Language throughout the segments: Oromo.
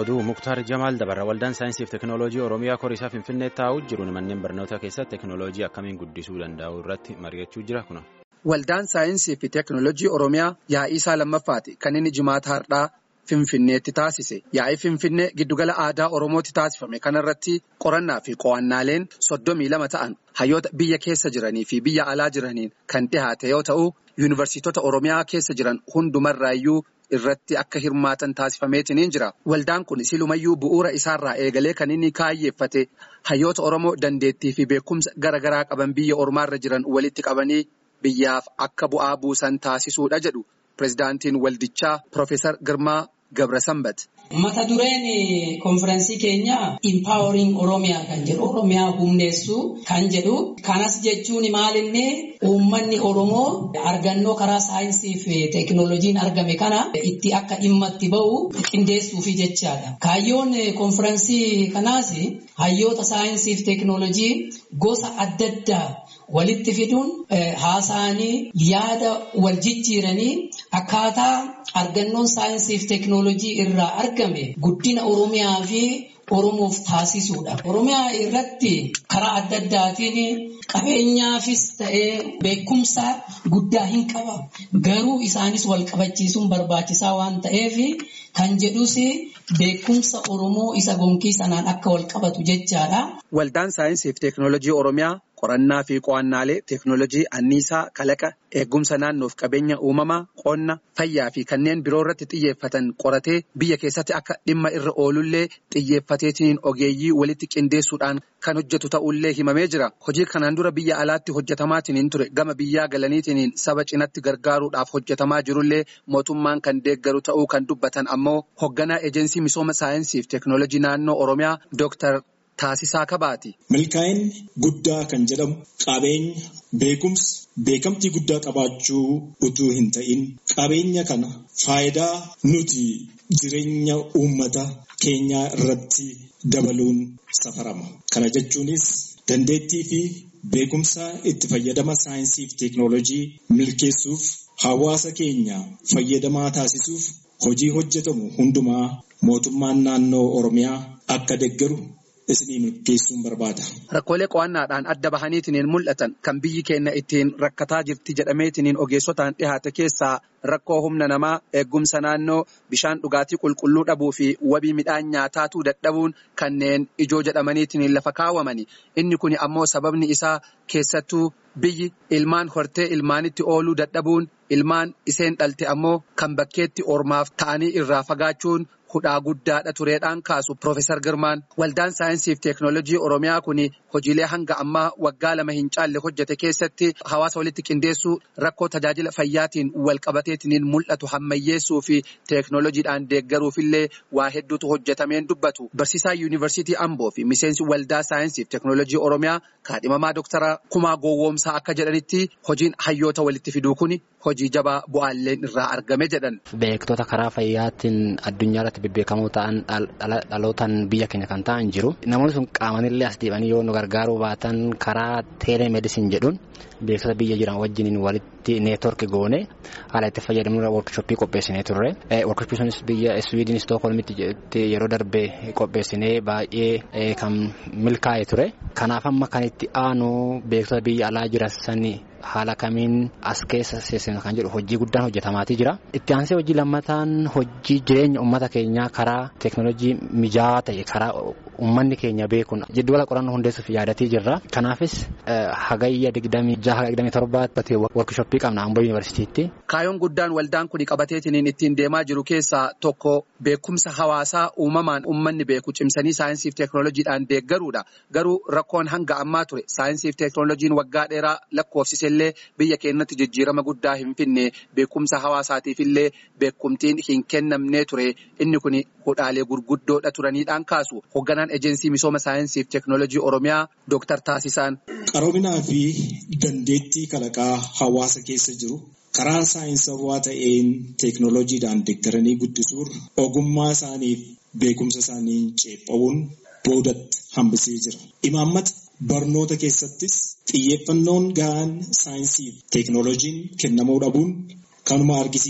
oduu muktaar jamaal dabarra waldaan saayinsiif teekinooloojii oromiyaa koriisaa finfinnee taa'uu jiruun manneen barnootaa keessatti teekinooloojii akkamiin guddisuu danda'u irratti mari'achuu jira kuna. Waldaan saayinsii fi teekinooloojii oromiyaa yaa'ii isaa lammaffaati kan inni jimaata hardhaa finfinneetti taasise yaa'ii finfinnee giddugala aadaa oromooti taasifame kanarratti qorannaa fi qo'annaaleen soddomii lama ta'an hayyoota biyya keessa jiranii fi biyya alaa jiraniin kan dhihaate yoo ta'u yuunivarsiitota oromiyaa keessa jiran hundumarraayyuu. irratti akka hirmaatan taasifameetiin jira waldaan kun silumayyuu bu'uura isaarraa eegalee kan inni kaayyeeffate hayyoota oromoo dandeettii fi beekumsa gara garaa qaban biyya ormaarra jiran walitti qabanii biyyaaf akka bu'aa buusan taasisuudha jedhu pirezidaantiin waldichaa Profeesar Girmaa Gabrasambat. Mata dureen konfiraansii keenyaa Empowering Oromiyaa kan jedhu Oromiyaa humneessuu kan jedhu kanas jechuun maalinni uummanni Oromoo argannoo karaa saayinsii fi teekinooloojiin argame kana itti akka dhimma itti bahu qindeessuufi jechaadha. Kaayyoon konfiraansii kanaas hayyoota saayinsii fi teekinooloojii gosa adda addaa walitti fiduun haasa'anii yaada wal jijjiiranii akkaataa argannoon saayinsii fi teekinooloojii irraa argame guddina Oromiyaa fi Oromoof taasisuudha. Oromiyaa irratti karaa adda addaatiin qabeenyaafis ta'ee beekumsa guddaa hin qaba. Garuu isaanis wal qabachiisuun barbaachisaa waan ta'eef kan jedhus beekumsa Oromoo isa gonkii sanaan akka wal qabatu jechaadha. Waldaan saayinsii fi teekinooloojii Oromiyaa qorannaa fi qo'annaalee teekinooloojii anniisaa kalaqa eegumsa naannoof qabeenya uumamaa qonna fayyaa fi kanneen biroo irratti xiyyeeffatan qoratee biyya keessatti akka dhimma irra oolullee xiyyeeffateetiin ogeeyyii walitti qindeessuudhaan kan hojjetu ta'ullee himamee jira hojii kanaan dura biyya alaatti hojjetamaatiin ture gama biyyaa galaniitiin saba cinatti gargaaruudhaaf hojjetamaa jirullee mootummaan kan deeggaru ta'uu kan dubbatan ammoo hoogganaa eejensii misooma saayinsii fi teekinooloojii naannoo oromiyaa dooktar. Taasisaa kabaati. Milkaa'inni guddaa kan jedhamu qabeenya beekumsa beekamtii guddaa qabaachuu utuu hin ta'in qabeenya kana faayidaa nuti jireenya uummata keenyaa irratti dabaluun safarama. Kana jechuunis dandeettii fi beekumsa itti fayyadama saayinsii fi teekinooloojii milkeessuuf hawaasa keenya fayyadamaa taasisuuf hojii hojjetamu hundumaa mootummaan naannoo Oromiyaa akka deeggaru. isinii milkeessuun barbaada. Rakkoolee qo'annaadhaan adda bahaniitiin mul'atan kan biyyi keenya ittiin rakkataa jirti jedhameetiin ogeessotaan dhihaate keessaa rakkoo humna namaa eegumsa naannoo bishaan dhugaatii qulqulluu dhabuu fi wabii midhaan nyaataatuu dadhabuun kanneen ijoo jedhamaniitiin lafa kaawwamani. Inni kun ammoo sababni isaa keessattuu biyyi ilmaan hortee ilmaanitti ooluu dadhabuun ilmaan iseen dhalte ammoo kan bakkeetti ormaaf ta'anii irraa fagaachuun. hudhaa guddaadha tureedhaan kaasu Profeesar Girmaan waldaan saayinsii fi teekinooloojii Oromiyaa kun hojiilee hanga ammaa waggaa lama hin caalle hojjete keessatti hawaasa walitti qindeessuu rakkoo tajaajila fayyaatiin wal qabateetiin mul'atu hammayyeessuu fi teekinooloojiidhaan deeggaruufillee waa hedduutu hojjetameen dubbatu. Barsiisaa yuunivarsiitii Amboo fi miseensi waldaa saayinsii fi teekinooloojii Oromiyaa kaadhimamaa Dooktara Kumaa Gowwoomsaa akka jedhanitti hojiin hayyoota walitti fiduu kun hojii jabaa bu'aalleen irraa argame jedhan. Beektota karaa fayyaatiin addunyaa irratti bebbeekamoo ta'an dhalootaan biyya keenya kan ta'an jiru. Namoonni sun qaamanillee as deebanii yoo nu gargaaruu baatan karaa teelemedisin jedhuun beektota biyya jiran wajjiniin walitti neetwork goone haala itti fayyadamnu workshooppii qopheessinee turre. Workshooppii sunis biyya Swiidin Stookholmitti yeroo darbe qopheessinee baay'ee kan milkaa'e ture. Kanaaf amma kan itti aanu beektota biyya alaa jiran sanii haala kamiin as keessa seensifnu kan jedhu hojii guddaan hojjetamaatii jira. Itti aansee hojii lammataan hojii jireenya uummata keenyaa karaa teekinooloojii mijaawaa ta'e karaa uummanni keenya beekuun jiddugala qorannoo hundeessuuf yaadatii jirra. Kanaafis hagayya digdamii jaha digdamii torbaatti workshooppii qabna Amboo Yuunivarsiitiitti. Kaayyoon guddaan waldaan kun qabateetiin ittiin deemaa jiru keessaa tokko beekumsa hawaasaa uumamaan uummanni beeku cimsanii saayinsii fi teekinooloojiidhaan deeggaruudha. Garuu rakkoon hanga ammaa ture saayinsii fi teekinooloojiin waggaa dheeraa lakkoofsise illee biyya keenyatti jijjiirama guddaa hin finne beekumsa hawaasaatiif illee beekumtiin hin kennamnee ture inni kun hudhaalee gurguddoodha turaniidhaan kaasu hoogganaan ejensii misooma saayinsii fi teekinooloojii oromiyaa dooktar Taasisaan. Qaroominaa fi dandeettii kalaqaa hawaasa keessa jiru karaa saayinsawaa ta'een teekinooloojiidhaan deeggaranii guddisuun ogummaa isaaniif beekumsa isaanii ceephaa'uun boodatti hambisee jira. Imaammata barnoota keessattis xiyyeeffannoon gahaan saayinsii fi teekinooloojiin kennamuu dhabuun kanuma argisiisa.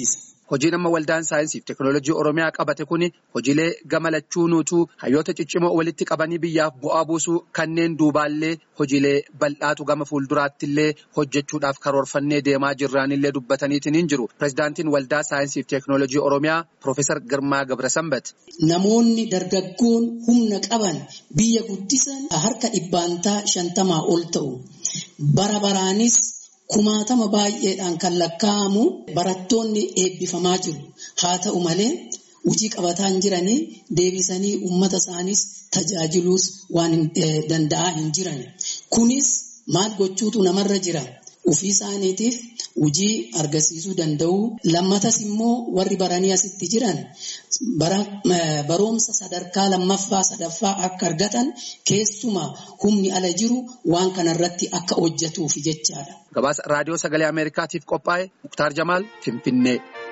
Hojiin amma waldaan saayinsii fi teekinooloojii Oromiyaa qabate kuni hojiilee gama lachuunuutu hayyoota ciccimoo walitti qabanii biyyaaf bu'aa buusuu kanneen duubaallee hojiilee bal'aatu gama fuulduraattillee hojjechuudhaaf karoorfannee deemaa jirraanillee dubbataniitiin hin jiru. Pireezidaantiin waldaa saayinsii fi teekinooloojii Oromiyaa Piroofeesar Girmaa Gabrasambat. Namoonni dargaggoon humna qaban biyya guddisan harka dhibbaantaa shantamaa ol ta'u. Bara baraanis kumaatama baay'eedhaan kan lakkaa'amu barattoonni eebbifamaa jiru. Haa ta'u malee hojii qabataan jiranii deebisanii uummata isaanis tajaajiluus waan danda'aa hin jiran. Kunis maal gochuutu namarra jira? Ofii isaaniitiif hojii argisiisuu danda'u. Lammatas immoo warri baranii asitti jiran barumsa sadarkaa lammaffaa sadaffaa akka argatan keessumaa humni ala jiru waan kanarratti akka hojjetuuf jechaadha. Gabaasa raadiyoo sagalee Ameerikaatiif qophaa'e Muktaar Jamaal Finfinnee.